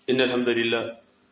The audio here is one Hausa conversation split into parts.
إن الحمد لله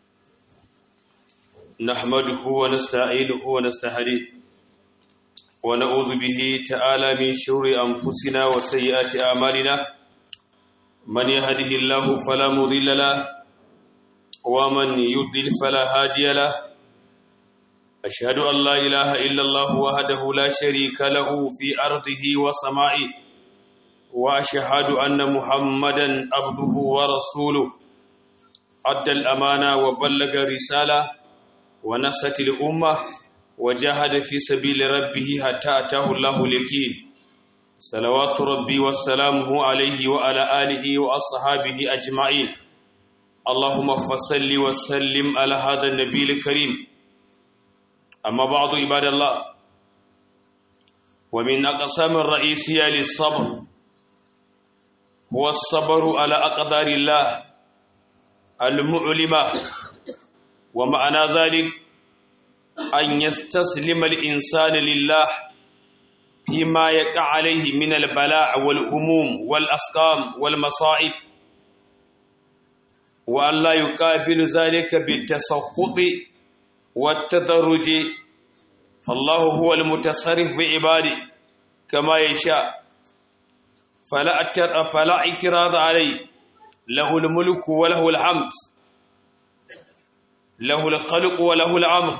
نحمده ونستعينه ونستهديه ونعوذ به تعالى من شرور أنفسنا وسيئات أعمالنا من يهده الله فلا مضل له ومن يضلل فلا هادي له أشهد أن لا إله إلا الله وحده لا شريك له في أرضه وسمائه وأشهد أن محمدا عبده ورسوله أدى الأمانة وبلغ رسالة ونصت الأمة وجاهد في سبيل ربه حتى أتاه الله اليقين صلوات ربي وسلامه عليه وعلى آله وأصحابه أجمعين اللهم فصل وسلم على هذا النبي الكريم أما بعض عباد الله ومن أقسام الرئيسية للصبر هو الصبر على أقدار الله المؤلمة ومعنى ذلك أن يستسلم الإنسان لله فيما يقع عليه من البلاء والهموم والأسقام والمصائب وأن لا يقابل ذلك بالتسخط والتدرج فالله هو المتصرف بعباده كما يشاء فلا فلا اعتراض عليه له الملك وله الحمد له الخلق وله الأمر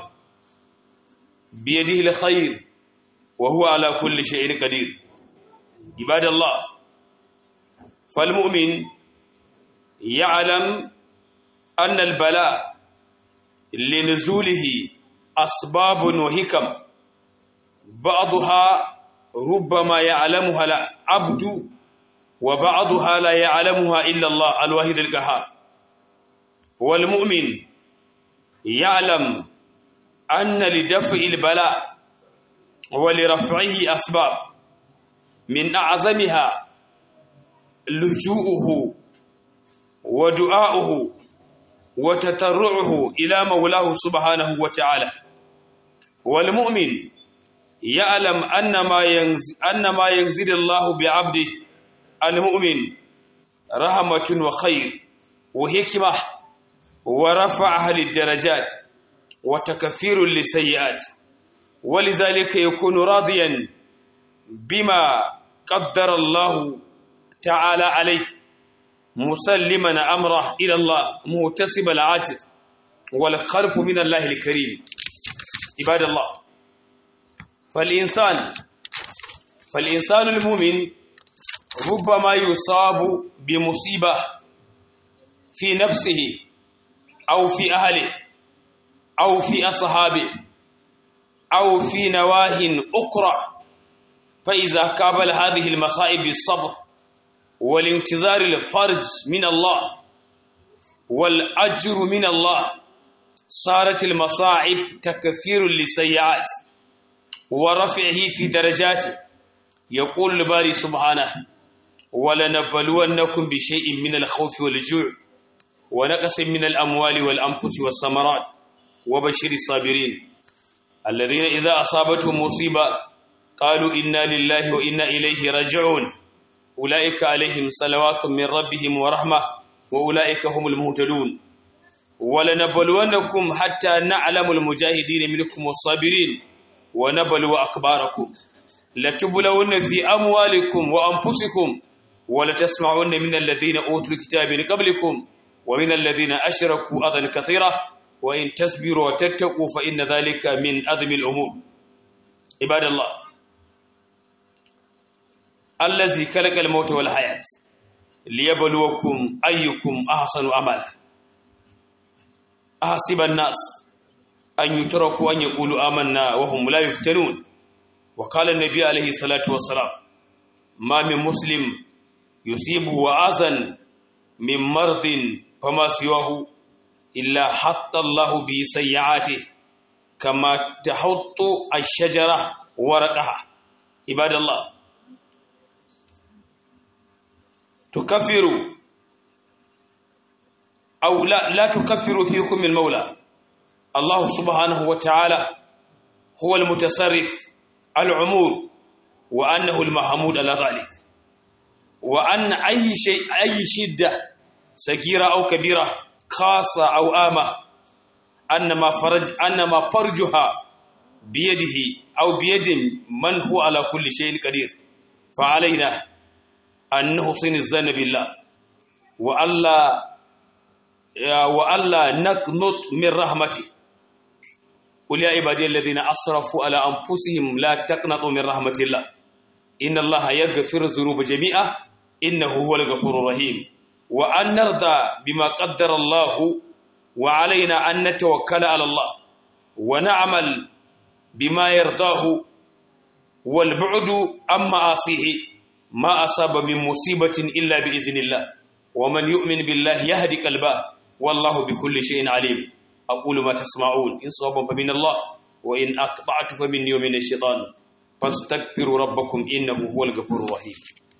بيده الخير وهو على كل شيء قدير عباد الله فالمؤمن يعلم أن البلاء لنزوله أسباب وحكم بعضها ربما يعلمها العبد وبعضها لا يعلمها إلا الله الواحد القهار والمؤمن يعلم أن لدفع البلاء ولرفعه أسباب من أعظمها لجوءه ودعاؤه وتترعه إلى مولاه سبحانه وتعالى والمؤمن يعلم أن ما ينزل, أن ما ينزل الله بعبده المؤمن رحمة وخير وحكمة ورفعها للدرجات وتكفير للسيئات ولذلك يكون راضيا بما قدر الله تعالى عليه مسلما أمره إلى الله مهتسب العاجز والخلف من الله الكريم عباد الله فالإنسان فالإنسان المؤمن ربما يصاب بمصيبة في نفسه أو في أهله أو في أصحابه أو في نواه أخرى فإذا قابل هذه المصائب بالصبر والانتظار الفرج من الله والأجر من الله صارت المصاعب تكفير للسيئات ورفعه في درجاته يقول الباري سبحانه ولنبلونكم بشيء من الخوف والجوع ونقص من الأموال والأنفس والثمرات وبشر الصابرين الذين إذا أصابتهم مصيبة قالوا إنا لله وإنا إليه راجعون أولئك عليهم صلوات من ربهم ورحمة وأولئك هم المهتدون ولنبلونكم حتى نعلم المجاهدين منكم والصابرين ونبلو أخباركم لتبلون في أموالكم وأنفسكم ولتسمعون من الذين أوتوا الكتاب من قبلكم ومن الذين أشركوا أذى كثيرة وإن تصبروا وتتقوا فإن ذلك من أذم الأمور عباد الله الذي خلق الموت والحياة ليبلوكم أيكم أحسن عملا أحسب الناس أن يتركوا أن يقولوا آمنا وهم لا يفتنون وقال النبي عليه الصلاة والسلام ما من مسلم يصيبه وأذى من مرض فما سواه إلا حط الله به سيئاته كما تحط الشجرة ورقها عباد الله تكفر أو لا, لا تكفر فيكم المولى الله سبحانه وتعالى هو المتصرف العمور وأنه المحمود على ذلك وأن أي شيء أي شدة صغيرة أو كبيرة خاصة أو آمة أنما فرج أنما فرجها بيده أو بيد من هو على كل شيء قدير فعلينا أن نحسن الظن بالله وألا وألا نقنط من رحمته قل يا عبادي الذين أسرفوا على أنفسهم لا تقنطوا من رحمة الله إن الله يغفر الذنوب جميعا إنه هو الغفور الرحيم وأن نرضى بما قدر الله وعلينا أن نتوكل على الله ونعمل بما يرضاه والبعد عن معاصيه ما أصاب من مصيبة إلا بإذن الله ومن يؤمن بالله يهدي قلبه والله بكل شيء عليم أقول ما تسمعون إن صوابا فمن الله وإن أقطعت فمني ومن الشيطان فاستغفروا ربكم إنه هو الغفور الرحيم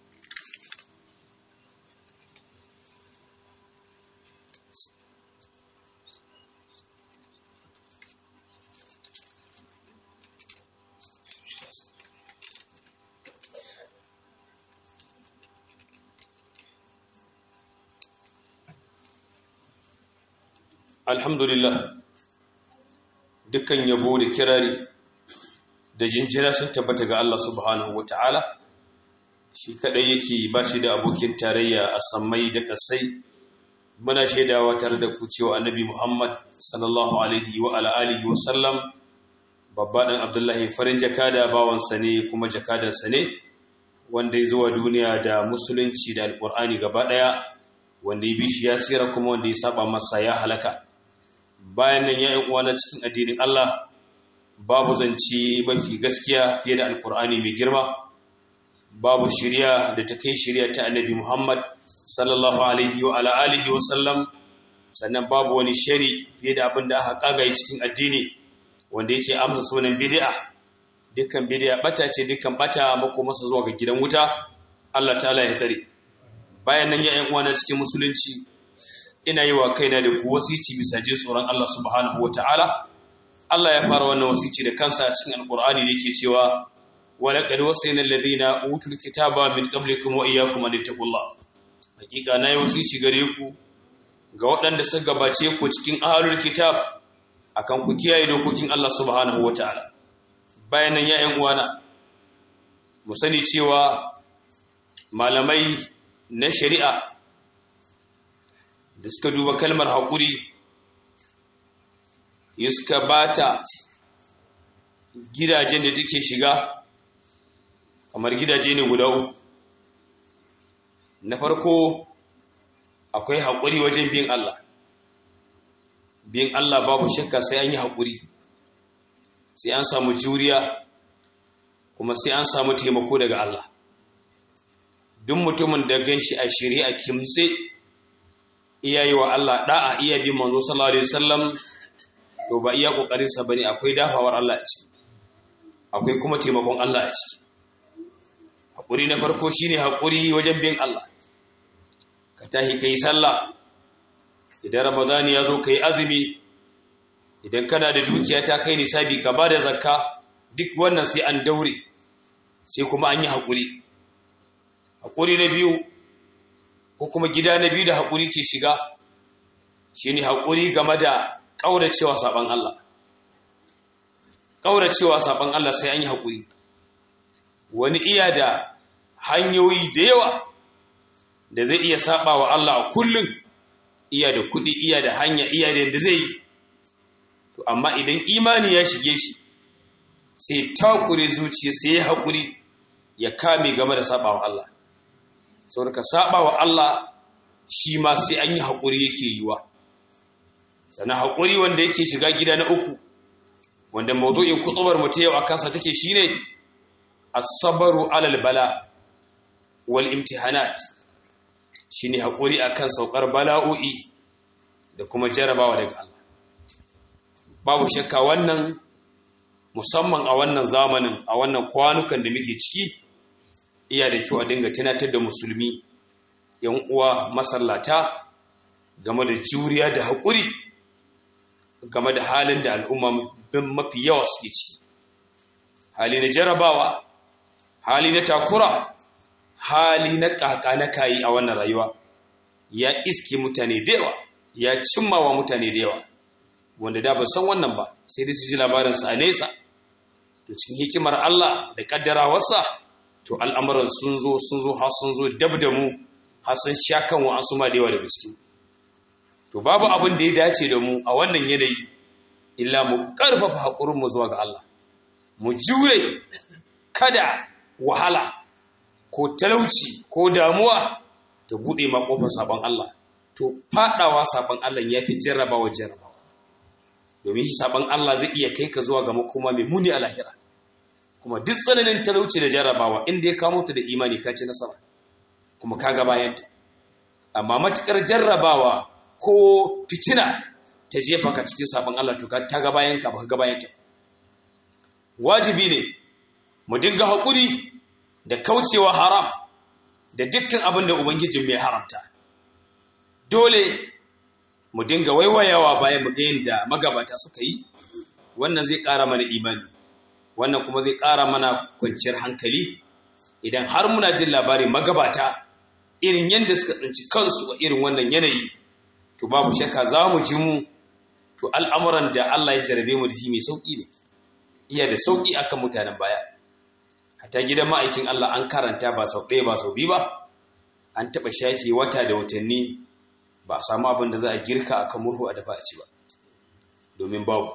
alhamdulillah dukkan yabo da kirari da jinjina sun tabbata ga Allah subhanahu wata'ala shi kadai yake ba shi da abokin tarayya a sammai da kasai muna shaidawa tare da ku cewa annabi Muhammad sallallahu alaihi wa ala alihi wa sallam babba dan Abdullahi farin jakada bawansa ne kuma jakadarsa ne wanda ya zuwa duniya da musulunci da alqur'ani gaba daya wanda ya bi shi ya tsira kuma wanda ya saba masa ya halaka bayan nan ya yi uwa na cikin addinin Allah babu zance mafi gaskiya fiye da alkur'ani mai girma babu shirya da ta kai shirya ta annabi Muhammad sallallahu alaihi wa ala alihi wa sallam sannan babu wani shari fiye da abin da aka kagaye cikin addini wanda yake amsa sunan bid'a dukkan bid'a bata ce dukkan bata mako masa zuwa ga gidan wuta Allah ta'ala ya tsare bayan nan ya yi uwa na cikin musulunci ina yi wa kaina da ku wasici bisa jin tsoron Allah subhanahu wa ta'ala Allah ya fara wannan wasici da kansa cikin alkur'ani da yake cewa wa laqad wasayna alladhina utul kitaba min qablikum wa iyyakum an taqullah hakika nayi wasici gare ku ga waɗanda suka gabace ku cikin ahlul kitab akan ku kiyaye dokokin Allah subhanahu wa ta'ala bayan nan ya ƴan uwana mu sani cewa malamai na shari'a da suka duba kalmar haƙuri ya suka bata gidajen da take shiga kamar gidaje ne guda uku na farko akwai haƙuri wajen bin Allah bin Allah babu shakka sai an yi haƙuri sai an samu juriya kuma sai an samu taimako daga Allah duk mutumin da gan shi a shari'a kimse iya yi wa Allah da'a iya bin manzo sallallahu alaihi wasallam to ba iya kokarin sa bane akwai dafawar Allah a ciki akwai kuma taimakon Allah a ciki hakuri na farko shine hakuri wajen bin Allah ka tahi kai sallah idan ramadani ya zo kai azumi idan kana da dukiya ta kai nisabi ka bada zakka duk wannan sai an daure sai kuma an yi hakuri hakuri na biyu ko kuma gida na biyu da haƙuri ke shiga shi ne haƙuri game da ƙauracewa saɓon Allah ƙauracewa saɓon Allah sai an yi haƙuri wani iya da hanyoyi da yawa da zai iya saɓa wa Allah a kullum iya da kuɗi iya da hanya iya da yadda zai yi to amma idan imani ya shige shi sai takure zuciya sai ya haƙuri ya kame game da saɓa wa Allah sau ka saba wa Allah shi ma sai an yi haƙuri yake yiwa sannan haƙuri wanda yake shiga gida na uku wanda maudu'in kutubar mu ta yau a kansa take shine as-sabru alal bala wal imtihanat shine haƙuri akan saukar bala'o'i da kuma jarabawa daga Allah babu shakka wannan musamman a wannan zamanin a wannan kwanukan da muke ciki iya da kyau a dinga tunatar da musulmi yan uwa masallata game da juriya da haƙuri game da halin da al'umma mafi yawa suke ciki hali na jarabawa hali na takura hali na ƙaƙa na kayi a wannan rayuwa ya iske mutane da yawa ya cimma wa mutane da yawa wanda da ba san wannan ba sai dai su ji labarinsa a nesa to cikin hikimar Allah da kaddarawarsa to al'amuran sun zo sun zo har sun zo dab da mu har sun sha kan wa an suma da yawa da gaske to babu abin da ya dace da mu a wannan yanayi illa mu karfafa haƙurin mu zuwa ga Allah mu jure kada wahala ko talauci ko damuwa ta bude ma kofar sabon Allah to fadawa sabon Allah yafi jarrabawa jarrabawa domin shi sabon Allah zai iya kai ka zuwa ga makoma mai muni a lahira kuma duk tsananin talauci da jarrabawa inda ya kamo ta da imani ka ci nasara kuma ka ga bayanta amma matukar jarrabawa ko fitina ta jefa ka cikin sabon Allah to ta ga bayan ka ba ga bayanta wajibi ne mu dinga haƙuri da kaucewa haram da dukkan abin da ubangijin mai haramta dole mu dinga waiwayawa bayan mu ga yadda magabata suka yi wannan zai ƙara mana imani wannan kuma zai ƙara mana kwanciyar hankali idan har muna jin labarin magabata irin yadda suka tsinci kansu a irin wannan yanayi to babu shakka za mu ji mu to al'amuran da Allah ya jarabe mu da shi mai sauƙi ne iya da sauƙi akan mutanen baya hatta gidan ma'aikin Allah an karanta ba sau ɗaya ba sau biyu ba an taɓa shafe wata da watanni ba a samu abin da za a girka akan murhu a dafa a ci ba domin babu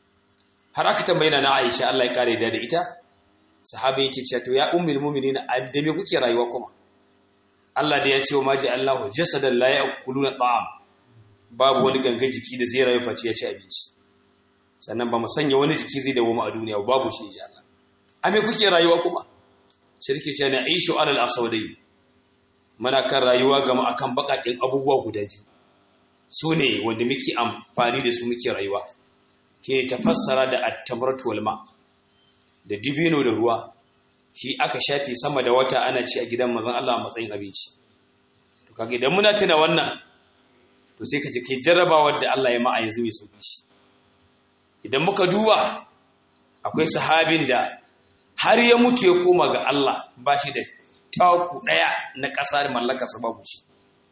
har aka tambayi na Aisha Allah ya kare da ita sahabi yake cewa to ya ummul mu'minin da me kuke rayuwa kuma Allah da ya ce wa maji Allahu jasadan la ya'kuluna ta'am babu wani ganga jiki da zai rayu face ya ci abinci sannan ba mu sanya wani jiki zai dawo mu a duniya babu shi insha Allah a me kuke rayuwa kuma shirki ce na aishu alal asawdai muna kan rayuwa gama akan bakakin abubuwa guda biyu su ne wanda muke amfani da su muke rayuwa ke tafassara da at-tamratu wal ma da dibino da ruwa shi aka shafi sama da wata ana ci a gidan manzon Allah a matsayin abinci to kage idan muna tuna wannan to sai ka ji kai jarrabawar da Allah ya ma a yanzu mai sauki shi idan muka duba akwai sahabin da har ya mutu ya koma ga Allah ba shi da taku daya na ƙasa da mallaka sa babu shi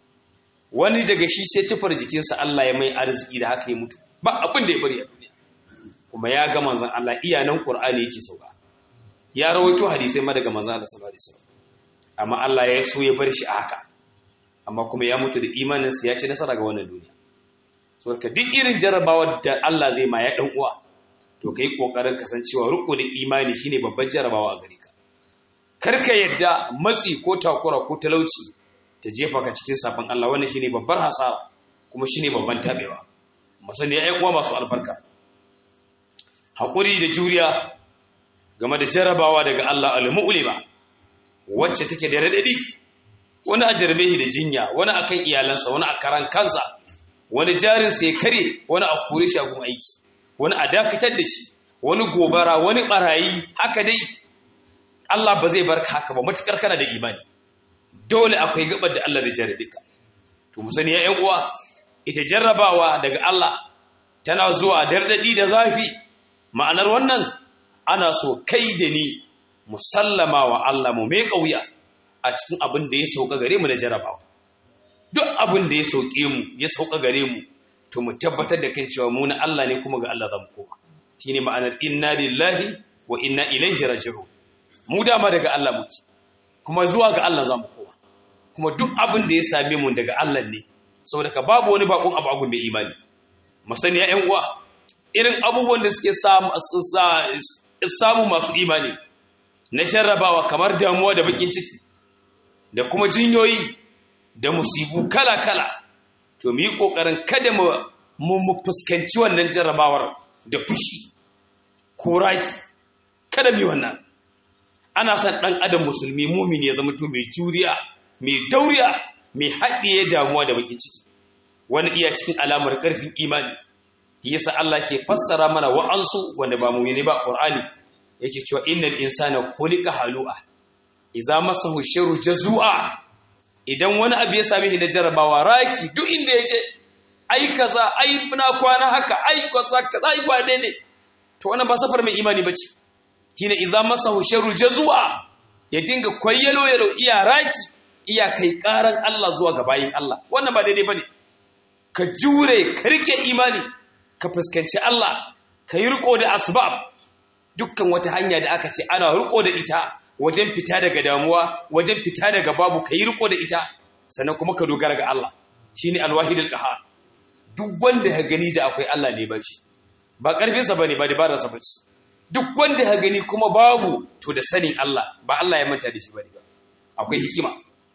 wani daga shi sai tufar jikinsa Allah ya mai arziki da haka ya mutu ba abin da ya bari a duniya kuma ya ga manzon Allah iyanan Qur'ani yake sauka ya rawaito hadisai ma daga manzon Allah sallallahu alaihi wasallam amma Allah ya so ya bar shi a haka amma kuma ya mutu da imaninsa ya ci nasara ga wannan duniya saboda duk irin jarabawar da Allah zai ma ya dan uwa to kai kokarin kasancewa riko da imani shine babban jarabawa a gare ka karka yadda matsi ko takura ko talauci ta jefa ka cikin sabon Allah wannan shine babbar hasara kuma shine babban tabewa musani ya uwa masu albarka hakuri da juriya game da jarabawa daga Allah al-mu'lima wacce take da radadi wani a jarbe da jinya wani akan iyalansa wani a karan kansa wani jarin sai kare wani a kore shi a gun aiki wani a dakatar da shi wani gobara wani barayi haka dai Allah ba zai barka haka ba matukar kana da imani dole akwai gabar da Allah da jarabe ka to mu sani ya uwa ita jarrabawa daga Allah tana zuwa dardadi da zafi ma'anar wannan ana so kai da ni musallama wa Allah mu mai kauya a cikin abin da ya sauka gare mu da jarrabawa duk abin da ya sauke mu ya sauka gare mu to mu tabbatar da kan cewa mu na Allah ne kuma ga Allah zamu koma shine ma'anar inna lillahi wa inna ilaihi raji'un mu dama daga Allah muke kuma zuwa ga Allah zamu koma kuma duk abin da ya same mu daga Allah ne saboda ka babu wani bakon abu agun mai imani masaniya ƴan uwa irin abubuwan da suke samu samu masu imani na jarrabawa kamar damuwa da bakin ciki da kuma jinyoyi da musibu kala-kala to mu yi ƙoƙarin kada mu fuskanci wannan jarrabawar da fushi ko raki kada mu yi wannan ana son ɗan adam musulmi mumin ya zama to mai juriya mai dauriya mai haɗiye damuwa da bakin ciki wani iya cikin alamar ƙarfin imani yasa Allah ke fassara mana wa'ansu wanda ba mu ne ba Qur'ani yake cewa innal insana khuliqa halu'a idza masahu sharru jazua idan wani abu ya same shi na jarabawa raki duk inda yake ai kaza ai na kwana haka ai kaza kaza ai ba ne to wannan ba safar mai imani bace kina idza masahu sharru jazua ya dinga kwayyalo yalo iya raki iya kai karan Allah zuwa ga bayin Allah wannan ba daidai bane ka jure ka rike imani ka fuskanci Allah ka yi riko da asbab dukkan wata hanya da aka ce ana riko da ita wajen fita daga damuwa wajen fita daga babu ka yi riko da ita sannan kuma ka dogara ga Allah shine alwahidul qahar duk wanda ya gani da akwai Allah ne ba shi ba karfinsa bane ba dabararsa bace duk wanda ya gani kuma babu to da sanin Allah ba Allah ya manta da shi bane ba akwai hikima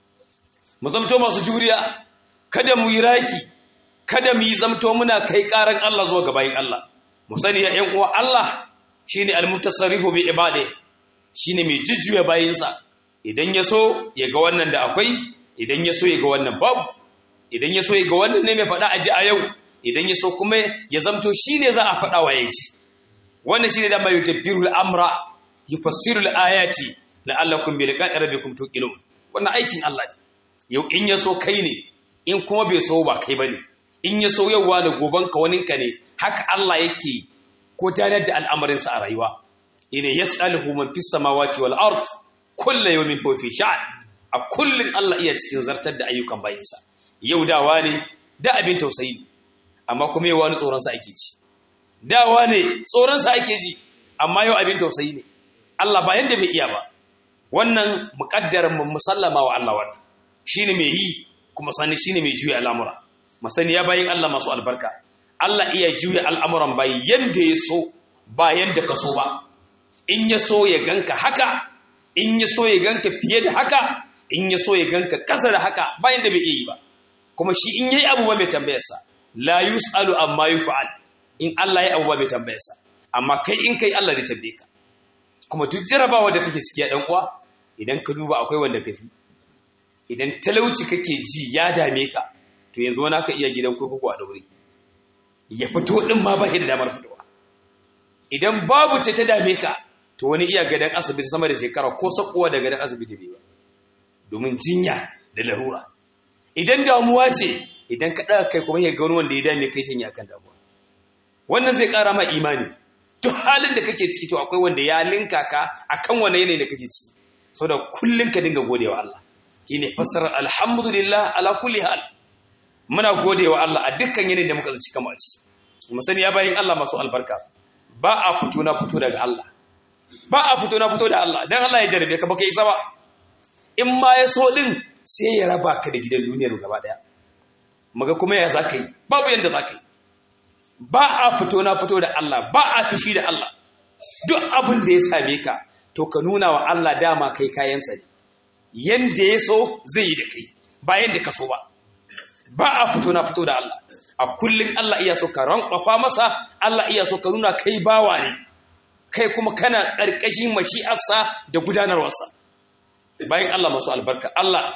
mu zamto masu juriya kada mu yi raki kada mu yi zamto muna kai karan Allah zuwa ga bayin Allah mu sani ya ƴan uwa Allah shine al-mutasarrifu bi ibadihi shine mai jujjuya bayinsa idan ya so ya ga wannan da akwai idan ya so ya ga wannan babu idan ya so ya ga wannan ne mai faɗa aji a yau idan ya so kuma ya zamto shine za a faɗa wa ya ji wannan shine da mai tabbiru al-amra yufassiru al-ayati la'allakum bi liqa'i rabbikum tuqinun wannan aikin Allah ne yau in ya so kai ne in kuma bai so ba kai bane in ya so yauwa da goban ka waninka ne haka Allah yake gudanar da al'amarinsa a rayuwa ina yas'aluhu man fis samawati wal ard kullu yawmin huwa fi sha'n a kullun Allah iya cikin zartar da ayyukan bayinsa yau dawa ne da abin tausayi ne amma kuma yau wani tsoron sa ake ji dawa ne tsoron sa ake ji amma yau abin tausayi ne Allah ba yanda bai iya ba wannan muqaddarin mu musallama wa Allah wannan shine mai yi kuma sani shine mai juya al'amura masani ya bayin Allah masu albarka Allah iya juya al'amuran bayi yanda ya so ba yanda ka so ba in ya so ya ganka haka in ya so ya ganka fiye da haka in ya so ya ganka kasa da haka bayan da bai iya yi ba kuma shi in yayi abu ba mai tambayarsa la yus'alu amma yuf'al in Allah ya abu ba mai tambayarsa amma kai in kai Allah zai tambaye ka kuma duk jarabawa da kake ciki ya dan uwa idan ka duba akwai wanda kafi idan talauci kake ji ya dame ka to yanzu wani aka iya gidan kurkuku a daure ya fito din ma ba da damar fitowa idan babu ce ta dame ka to wani iya gadan asibiti sama da shekara ko sakuwa da gadan asibiti bai ba domin jinya da larura idan damuwa ce idan ka ɗaga kai kuma ya ga wani wanda ya dame kai shi akan damuwa wannan zai ƙara ma imani duk halin da kake ciki to akwai wanda ya linka ka akan wani yanayi da kake ciki saboda kullun ka dinga godewa Allah shine fassarar alhamdulillah ala kulli hal muna godewa Allah a dukkan yanayin da muka tsinci kama a ciki mu sani ya bayin Allah masu albarka ba a fito na fito daga Allah ba a fito na fito da Allah dan Allah ya jarabe ka baka isa ba in ma ya so din sai ya raba ka da gidan duniyar gaba daya muga kuma ya zaka yi babu yanda zaka yi ba a fito na fito da Allah ba a tafi da Allah duk abin da ya same ka to ka nuna wa Allah dama kai kayansa ne yanda ya so zai yi da kai ba yanda ka so ba ba a fito na fito da Allah a kullum Allah iya so ka rankwafa masa Allah iya so ka nuna kai bawa ne kai kuma kana ƙarƙashin mashi'arsa da gudanarwarsa bayan Allah masu albarka Allah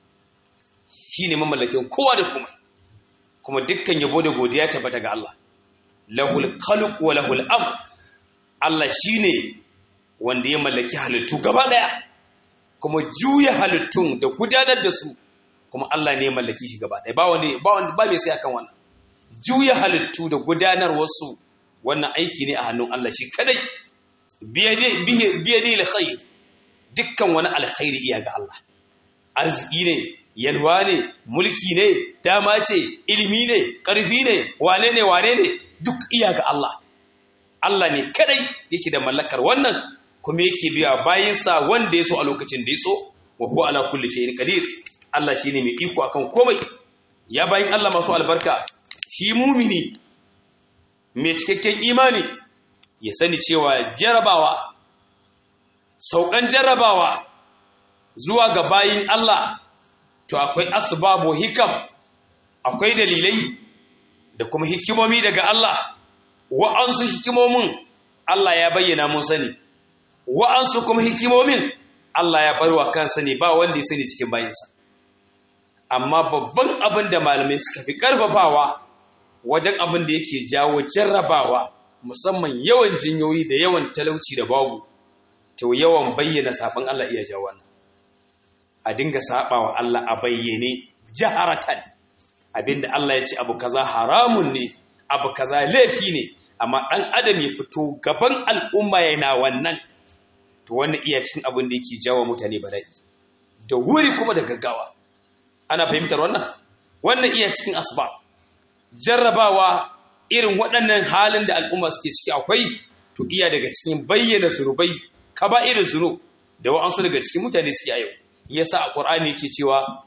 shi ne mamallakin kowa da kuma kuma dukkan yabo da godiya tabbata ga Allah lahul khalq wa lahul amr Allah shine wanda ya mallaki halittu gaba daya kuma juya halittun da gudanar da su kuma Allah ne ya mallaki shi gaba daya ba wani ba wani ba mai sai akan wannan juya halittu da gudanar wasu wannan aiki ne a hannun Allah shi kadai biyade biyade alkhair dukkan wani alkhairi iya ga Allah arziki ne yalwa ne mulki ne dama ce ilimi ne ƙarfi ne wane ne wane ne duk iya ga Allah Allah ne kadai yake da mallakar wannan kuma yake biya bayinsa wanda ya so a lokacin da ya so wa huwa ala kulli shay'in qadir Allah shine mai iko akan komai ya bayin Allah masu albarka shi mumini mai cikakken imani ya sani cewa jarabawa saukan jarabawa zuwa ga bayin Allah to akwai asbabu hikam akwai dalilai da kuma hikimomi daga Allah wa'ansu hikimomin Allah ya bayyana mun sani wa'ansu kuma hikimomin Allah ya barwa kansa ne ba wanda ya sani cikin bayinsa amma babban abin da malamai suka fi karfafawa wajen abin da yake jawo jarrabawa musamman yawan jinyoyi da yawan talauci da babu to yawan bayyana sabon Allah iya jawo wannan a dinga saba wa Allah a bayyane jaharatan abinda Allah ya ce abu kaza haramun ne abu kaza laifi ne amma ɗan adam ya fito gaban al'umma yana wannan to wannan iya cikin abin da yake jawo mutane bala'i da wuri kuma da gaggawa ana fahimtar wannan wannan iya cikin asbab jarrabawa irin waɗannan halin da al'umma suke ciki akwai to iya daga cikin bayyana zunubai ka ba irin zunub da wa'ansu daga cikin mutane suke a yau yasa a ƙur'ani yake cewa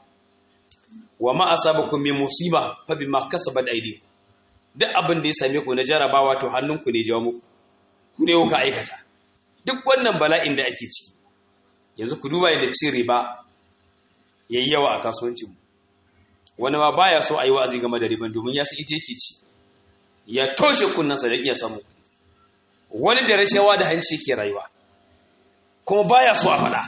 wa ma asabakum min musiba fa bima kasabat aydikum duk abin da ya same ku na jarabawa to hannunku ne jawo muku ku ne kuka aikata duk wannan bala'in da ake ciki yanzu ku duba yadda cin riba yayi yawa a kasuwancin mu wani ma baya so a yi wa'azi game da riban domin ya san ita yake ci ya toshe kunnansa da iya samu wani da rashawa da hanci ke rayuwa kuma baya so a faɗa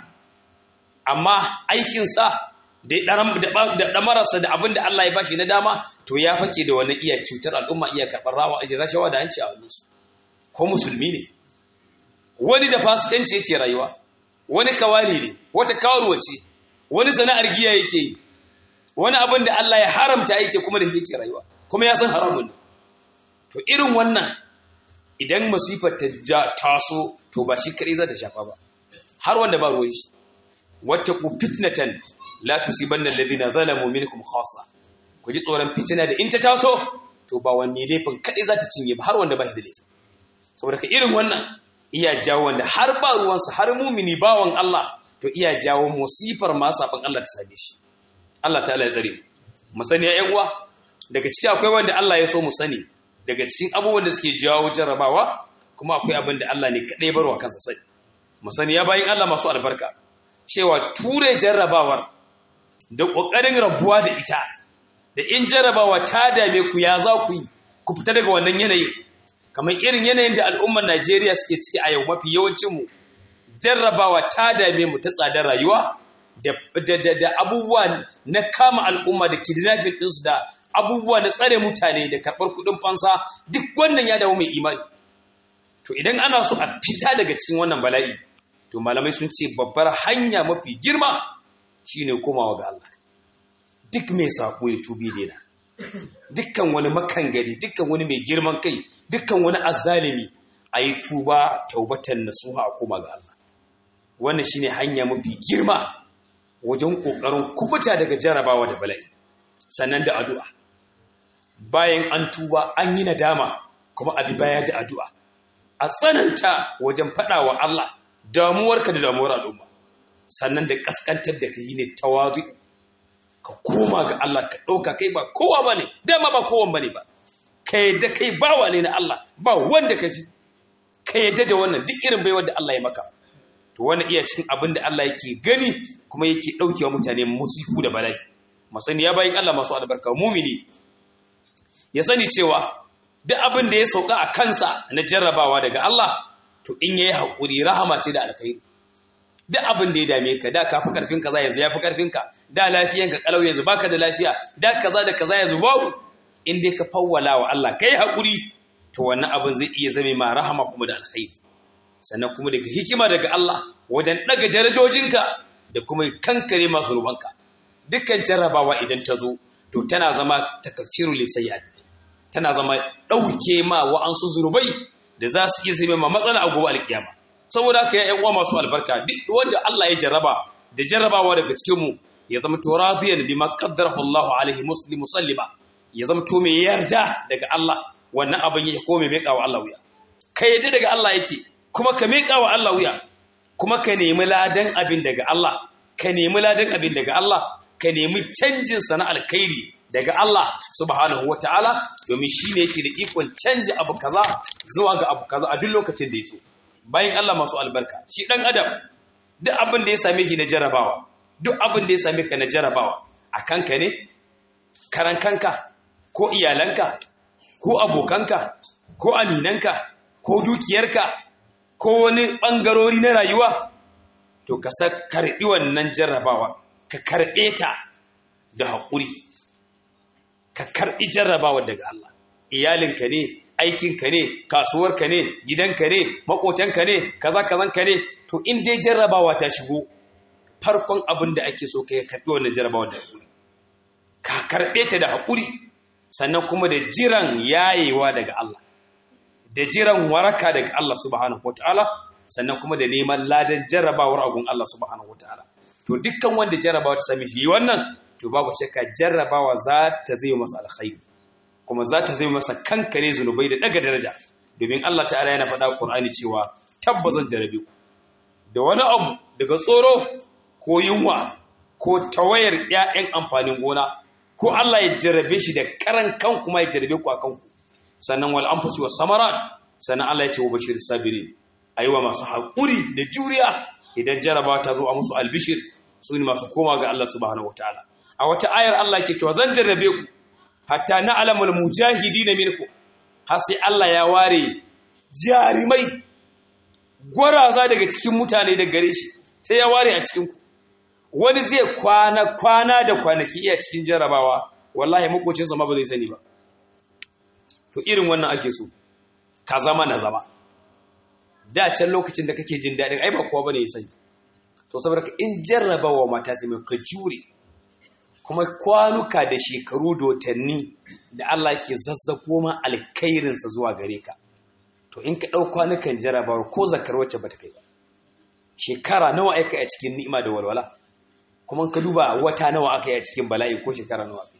amma aikinsa da ɗamararsa da abin da Allah ya bashi na dama to ya fake da wani iya cutar al'umma iya karɓar rawa ajin rashawa da hanci a wani su ko musulmi ne wani da fasikanci yake rayuwa wani kawali ne wata kawarwa ce wani sana'ar giya yake yi wani abin da Allah ya haramta yake kuma da yake rayuwa kuma ya san haramun ne to irin wannan idan masifar ta taso to ba shi kare za ta shafa ba har wanda ba ruwan shi wattaqu fitnatan la tusibanna alladhina zalamu minkum khassa ku ji tsoron fitina da in ta taso to ba wanne laifin kadai za ta cinye ba har wanda ba shi da laifi saboda ka irin wannan iya jawo wanda har ba ruwansa har mumini bawan Allah to iya jawo musifar ma sabon Allah ta same shi Allah ta'ala ya tsare mu sani ya uwa daga cikin akwai wanda Allah ya so mu sani daga cikin abubuwan da suke jawo jarrabawa kuma akwai abin da Allah ne kadai barwa kansa sai mu sani ya bayin Allah masu albarka cewa ture jarrabawar da ƙoƙarin rabuwa da ita da in jarrabawa ta dame ku ya za ku yi ku fita daga wannan yanayin kamar irin yanayin da al'ummar Najeriya suke ciki a yau mafi yawancinmu jarrabawa ta dame mu ta tsadar rayuwa da abubuwa na kama al'umma da kidnapping ɗinsu da abubuwa na tsare mutane da karɓar kuɗin fansa duk wannan ya dawo mai imani to idan ana so a fita daga cikin wannan bala'i to malamai sun ce babbar hanya mafi girma shine komawa ga Allah duk mai sako ya tubi daina dukkan wani makangari dukkan wani mai girman kai dukkan wani azzalimi ayi tuba taubatan nasuha a koma ga Allah wannan shine hanya mafi girma wajen kokarin kubuta daga jarabawa da bala'i sannan da addu'a bayan an tuba an yi nadama kuma abi baya da addu'a a tsananta wajen faɗawa Allah damuwarka da damuwar al'umma sannan da kaskantar da ka yi ne tawazu ka koma ga Allah ka ɗauka kai ba kowa ba ne dama ba kowan ba ne ba ka yadda kai bawa ne na Allah ba wanda ka fi ka yadda da wannan duk irin baiwar da Allah ya maka to wani iya cikin abin da Allah yake gani kuma yake ɗaukewa mutane musifu da bala'i masani ya bayin Allah masu albarka mumini ya sani cewa duk abin da ya sauka a kansa na jarrabawa daga Allah to in yayi haƙuri rahama ce da alkhairi duk abin da ya dame ka da ka fi karfin kaza yanzu ya fi karfin ka da lafiyan ka kalau yanzu baka da lafiya da kaza da kaza yanzu babu in dai ka fawwala wa Allah kai haƙuri to wannan abin zai iya zame ma rahama kuma da alkhairi sannan kuma daga hikima daga Allah wajen daga darajojinka da kuma kankare masu rubanka dukkan jarrabawa idan ta zo to tana zama takaffiru li sayyi'at tana zama dauke ma wa'ansu zurubai da za su iya zame ma matsala a gobe alkiyama saboda haka ya uwa masu albarka duk wanda Allah ya jarraba da jarrabawa daga cikin mu ya zama to radiyan bima qaddarahu Allahu alaihi muslim musallima ya zama to mai yarda daga Allah wannan abin ya kome mai kawo Allah wuya kai yaje daga Allah yake kuma ka mai kawo Allah wuya kuma ka nemi ladan abin daga Allah ka nemi ladan abin daga Allah ka nemi canjin sana alkhairi daga Allah subhanahu wataala domin shi ne yake da ikon canji abu kaza zuwa ga abu kaza a duk lokacin da ya so bayan Allah masu albarka shi ɗan adam duk abin da ya same shi na jarabawa duk abin da ya same ka na jarabawa a kanka ne karan kanka ko iyalanka ko abokanka ko aminanka ko dukiyarka ko wani ɓangarori na rayuwa to ka sa karɓi wannan jarabawa ka karɓe ta da haƙuri ka karɓi jarabawa daga Allah iyalinka ne aikinka ne kasuwarka ne gidanka ne makotanka ne kaza kazanka ne to in dai jarrabawa ta shigo farkon abin da ake so kai karbi wannan jarrabawa da hakuri ka karbe ta da hakuri sannan kuma da jiran yayewa daga Allah da jiran waraka daga Allah subhanahu wataala sannan kuma da neman ladan jarrabawar agun Allah subhanahu wataala to dukkan wanda jarrabawa ta sami shi wannan to babu shakka jarrabawa za ta zai masa alkhairi kuma za ta zai masa kankare zunubai da daga daraja domin Allah ta'ala yana faɗa Qur'ani cewa tabbazan jarabe ku da wani abu daga tsoro ko yunwa ko tawayar ƴaƴan amfanin gona ko Allah ya jarabe shi da karan kan kuma ya jarabe ku akan ku sannan wal anfusi was samarat sannan Allah ya ce wa bashir sabirin aiwa masu haƙuri da juriya idan jaraba ta zo a musu albishir su ne masu koma ga Allah subhanahu wataala a wata ayar Allah ke cewa zan jarrabe ku hatta na alamul mujahidina minkum har sai Allah ya ware jarimai gwaraza daga cikin mutane da gare shi sai ya ware a cikin ku wani zai kwana kwana da kwanaki iya cikin jarabawa wallahi makocinsa ma ba zai sani ba to irin wannan ake so ka zama na zama da can lokacin da kake jin daɗin ai ba kowa bane ya sani to saboda ka in jarrabawa mata sai mai ka jure kuma kwanuka da shekaru da watanni da Allah ke zazzako ma alkhairinsa zuwa gare ka to in ka ɗau kwanukan jarrabawar ko zakar wacce ba ta kai ba shekara nawa aka yi a cikin ni'ima da walwala kuma ka duba wata nawa aka yi a cikin bala'i ko shekara nawa aka yi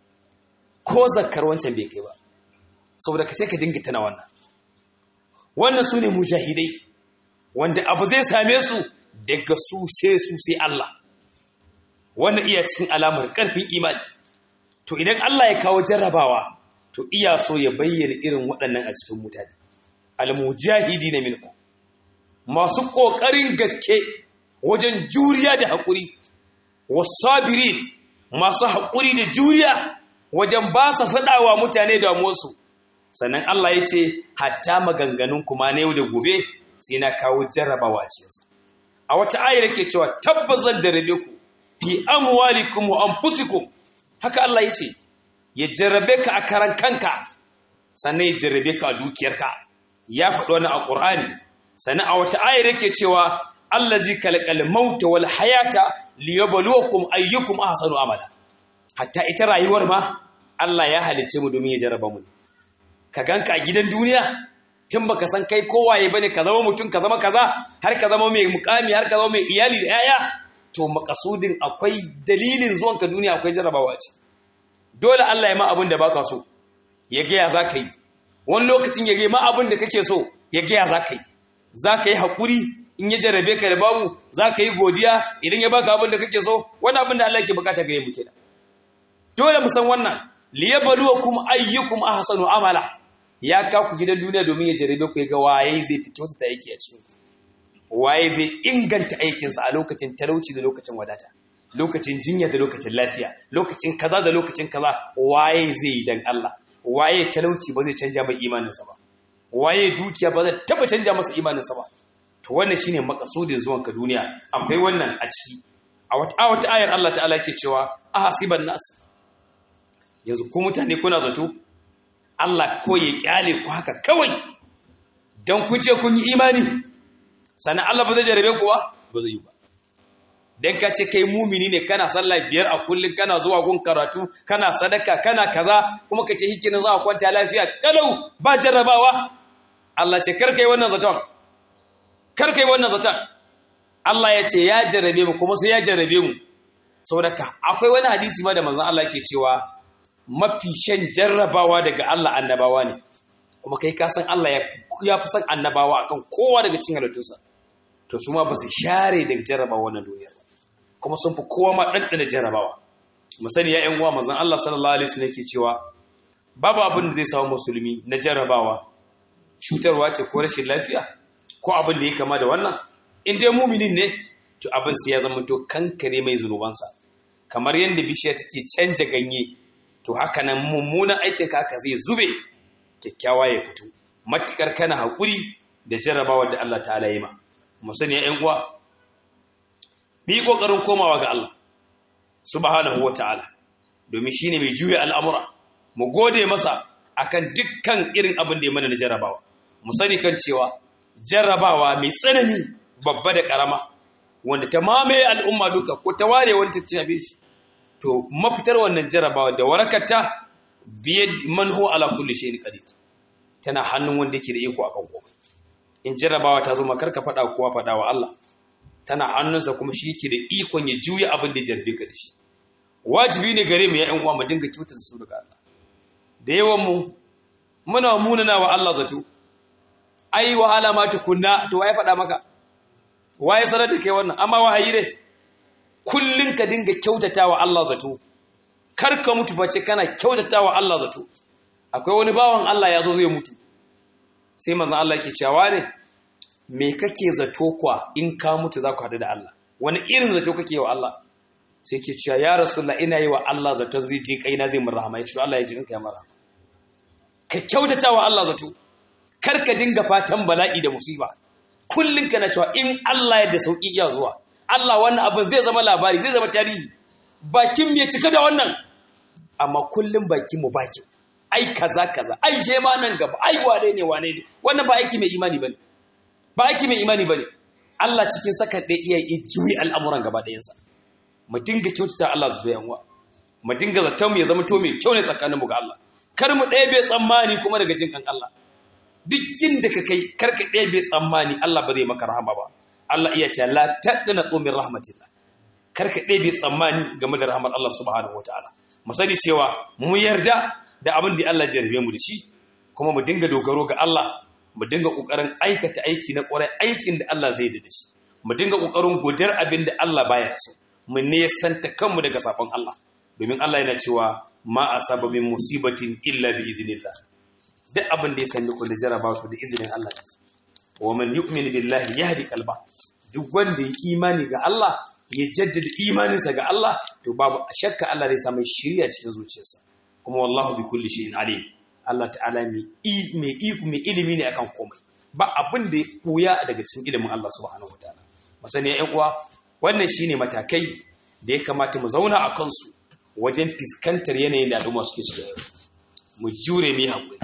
ko zakar wancan bai kai ba saboda ka sai ka dinga tana wannan wannan su ne mujahidai wanda abu zai same su daga su sai su sai Allah wannan iya cikin alamar ƙarfin imani to idan Allah ya kawo jarrabawa to iya so ya bayyana irin waɗannan a cikin mutane almujahidi na minku masu ƙoƙarin gaske wajen juriya da haƙuri wasabirin masu haƙuri da juriya wajen ba su faɗawa mutane damuwarsu sannan Allah ya ce hatta maganganun kuma na yau da gobe sai na kawo jarrabawa a cikinsa a wata ayar ke cewa tabbas zan jarrabe ku fi amwalikum wa anfusikum haka Allah ya ce ya jarrabe ka a karan kanka sannan ya jarrabe ka a dukiyarka ya faɗi wani a Qur'ani sannan a wata ayar yake cewa allazi kalqal mauta wal hayata liyabluwakum ayyukum ahsanu amala hatta ita rayuwar ma Allah ya halice mu domin ya jarraba mu ka ganka a gidan duniya tun baka san kai kowaye bane ka zama mutum ka zama kaza har ka zama mai mukami har ka zama mai iyali da yaya to makasudin akwai dalilin zuwan ka duniya akwai jarabawa ce dole Allah ya ma abin da baka so ya ga ya zaka yi wani lokacin ya ga ma abin da kake so ya ga ya zaka yi zaka yi hakuri in ya jarabe ka da babu zaka yi godiya idan ya baka abin da kake so wani abin da Allah yake bukata ga mu kenan dole mu san wannan liyabluwakum ayyukum ahsanu amala ya ka ku gidan duniya domin ya jarabe ku ya ga waye zai fito ta aiki a cikin waye zai inganta aikinsa a lokacin talauci da lokacin wadata lokacin jinya da lokacin lafiya lokacin kaza da lokacin kaza waye zai yi dan Allah waye talauci ba zai canja mai imaninsa ba waye dukiya ba zai taba canja masa imaninsa ba to wannan shine makasudin zuwan ka duniya akwai wannan a ciki a wata ayar Allah ta'ala yake cewa ahasiban nas yanzu ku mutane kuna zato Allah ko ya kyale ku haka kawai don kun ce kun yi imani sannan Allah ba zai jarabe ku ba ba zai yi ba dan ka ce kai mumini ne kana sallah biyar a kullun kana zuwa gun karatu kana sadaka kana kaza kuma ka ce hikinin za a kwanta lafiya kalau ba jarrabawa Allah ce kar kai wannan zaton kar kai wannan zaton Allah ya ce ya jarrabe mu kuma sai ya jarrabe mu saboda akwai wani hadisi ma da manzon Allah ke cewa mafi shan jarrabawa daga Allah annabawa ne kuma kai ka san Allah ya fi san annabawa akan kowa daga cikin halittunsa to su ma ba su share daga jarrabawa wannan duniyar kuma sun fi kowa ma ɗanɗana jarrabawa mu sani ya ƴan uwa manzon Allah sallallahu alaihi wasallam yake cewa babu abin da zai samu musulmi na jarrabawa cutarwa ce ko rashin lafiya ko abin da ya kama da wannan in dai muminin ne to abin sai ya zama to kankare mai zunubansa kamar yadda bishiya take canja ganye to haka nan mummunan aikin ka haka zai zube kyakkyawa ya fito matukar kana hakuri da jarrabawar da Allah ta'ala yi ma mu sani ya ƴan uwa bi kokarin komawa ga Allah subhanahu wataala domin shine mai juya al'amura mu gode masa akan dukkan irin abin da ya mana na jarrabawa mu sani kan cewa jarrabawa mai tsanani babba da karama wanda ta mamaye al'umma duka ko ta ware wani ta shi to mafitar wannan jarrabawa da warakarta biyad man huwa ala kulli shay'in qadir tana hannun wanda yake da iko akan komai in jarrabawa ta zo makar ka fada kowa fada wa Allah tana hannunsa kuma shi yake da ikon ya juya abin da jarbe ka da shi wajibi ne gare mu ya ƴan uwa mu dinga kyautata su daga Allah da yawan mu muna munana wa Allah zato ai wahala ma tukunna to waye faɗa maka waye sanar da kai wannan amma wahayi ne kullun ka dinga kyautatawa Allah zato kar ka mutu bace kana kyautatawa Allah zato akwai wani bawan Allah ya zo zai mutu sai manzon Allah yake cewa ne me kake zato kwa in ka mutu za ku haɗu da Allah wani irin zato kake wa Allah sai ke cewa ya rasulullah ina yi wa Allah zato zai ji kaina zai mun rahama ya ce Allah ya ji in kai mara ka kyautata wa Allah zato kar ka dinga fatan bala'i da musiba kullun kana cewa in Allah ya da sauki iya zuwa Allah wannan abin zai zama labari zai zama tarihi bakin me cika da wannan amma kullun bakin mu baki ai kaza kaza ai je ma nan gaba ai wane ne wane ne wannan ba aiki mai imani bane ba aiki mai imani bane Allah cikin sakan ɗaya iya yi juyi al'amuran gaba ɗayansa mu dinga kyautata Allah zuwa yanwa mu dinga zaton mu ya zama to mai kyau ne tsakaninmu ga Allah kar mu ɗaya bai tsammani kuma daga jin kan Allah duk inda ka kai kar ka ɗaya bai tsammani Allah ba zai maka rahama ba Allah iya ce la taqna min rahmatillah kar ka ɗaya bai tsammani game da rahmar Allah subhanahu wataala mu sani cewa mu yarda da abin da Allah ya jarrabe mu da shi kuma mu dinga dogaro ga Allah mu dinga kokarin aikata aiki na ƙwarai aikin da Allah zai da shi mu dinga kokarin godar abin da Allah baya so mu ne santa kanmu daga safan Allah domin Allah yana cewa ma asaba min musibatin illa bi iznillah duk abin da ya sanya ku da jaraba ku da izinin Allah wa man yu'min billahi yahdi qalba duk wanda ya imani ga Allah ya jaddada imaninsa ga Allah to babu shakka Allah zai samu shiriya cikin zuciyarsa kuma wallahu bi kulli shay'in alim Allah ta'ala mai iko mai ilimi ne akan komai ba abin da ya koya daga cikin ilimin Allah subhanahu wataala masani ya uwa wannan shine matakai da ya kamata mu zauna a kansu wajen fiskantar yanayin da al'umma suke shiga mu jure mu haƙuri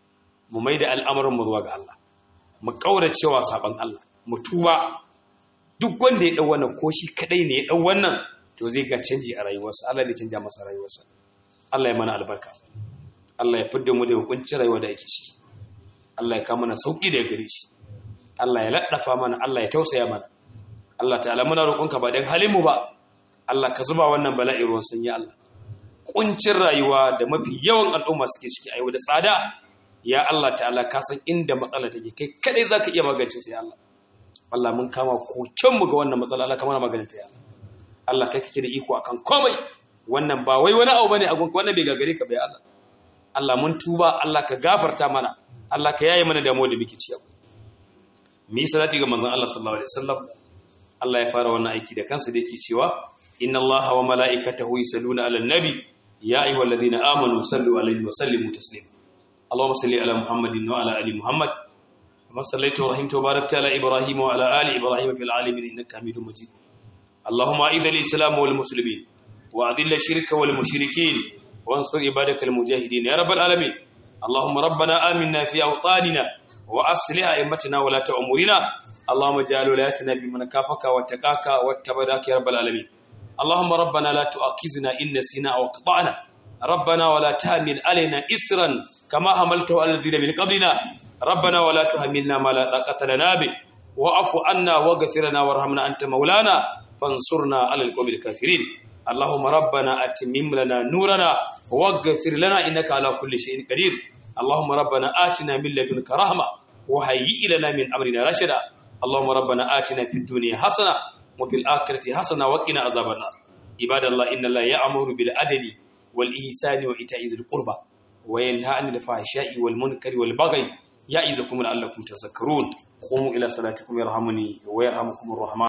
mu mai da al'amuran mu zuwa ga Allah mu cewa saban Allah mu tuba duk wanda ya dau wannan ko shi kadai ne ya dau wannan to zai ga canji a rayuwarsa Allah zai canja masa rayuwarsa Allah ya mana albarka Allah ya fidda mu da hukuncin rayuwa da yake shi Allah ya kawo mana sauki da gare shi Allah ya laddafa mana Allah ya tausaya mana Allah ta'ala muna roƙonka ba dan halin mu ba Allah ka zuba wannan bala'i ruwan sanyi Allah kuncin rayuwa da mafi yawan al'umma suke ciki a yau da tsada ya Allah ta'ala ka san inda matsala take kai kadai zaka iya magance ta ya Allah Allah mun kama koken mu ga wannan matsala Allah ka mana magance ta ya Allah Allah kai kake da iko akan komai wannan ba wai wani abu bane a gunka wannan bai gagare ka bai Allah Allah mun tuba Allah ka gafarta mana Allah ka yaye mana damuwa da muke ciya mi salati ga manzon Allah sallallahu alaihi wasallam Allah ya fara wannan aiki da kansa da yake cewa inna Allaha wa mala'ikatahu yusalluna 'alan nabi ya ayyuhalladhina amanu sallu 'alaihi wa sallimu taslima Allahumma salli 'ala Muhammadin wa 'ala ali Muhammad kama sallaita wa rahimta wa barakta 'ala Ibrahim wa 'ala ali Ibrahim fil 'alamin innaka Hamidum Majid Allahumma a'idh al-islam wal muslimin wa adhill ash-shirka wal mushrikeen وانصر عبادك المجاهدين يا رب العالمين اللهم ربنا آمنا في أوطاننا وأصلح أئمتنا ولا أمورنا اللهم اجعل ولايتنا في من كافك واتقاك واتبعك يا رب العالمين اللهم ربنا لا تؤاخذنا إن نسينا أو أخطأنا ربنا ولا تحمل علينا إسرا كما حملته على الذين من قبلنا ربنا ولا تحملنا ما لا طاقة لنا به واعف عنا واغفر لنا وارحمنا أنت مولانا فانصرنا على القوم الكافرين اللهم ربنا أتمم لنا نورنا واغفر لنا إنك على كل شيء قدير اللهم ربنا آتنا من لدنك رحمة وهيئ لنا من أمرنا رشدا اللهم ربنا آتنا في الدنيا حسنة وفي الآخرة حسنة وقنا عذاب النار عباد الله إن الله يأمر بالعدل والإحسان وإيتاء ذي القربى وينهى عن الفحشاء والمنكر والبغي يعظكم لعلكم تذكرون قوموا إلى صلاتكم يرحمني ويرحمكم الرحمن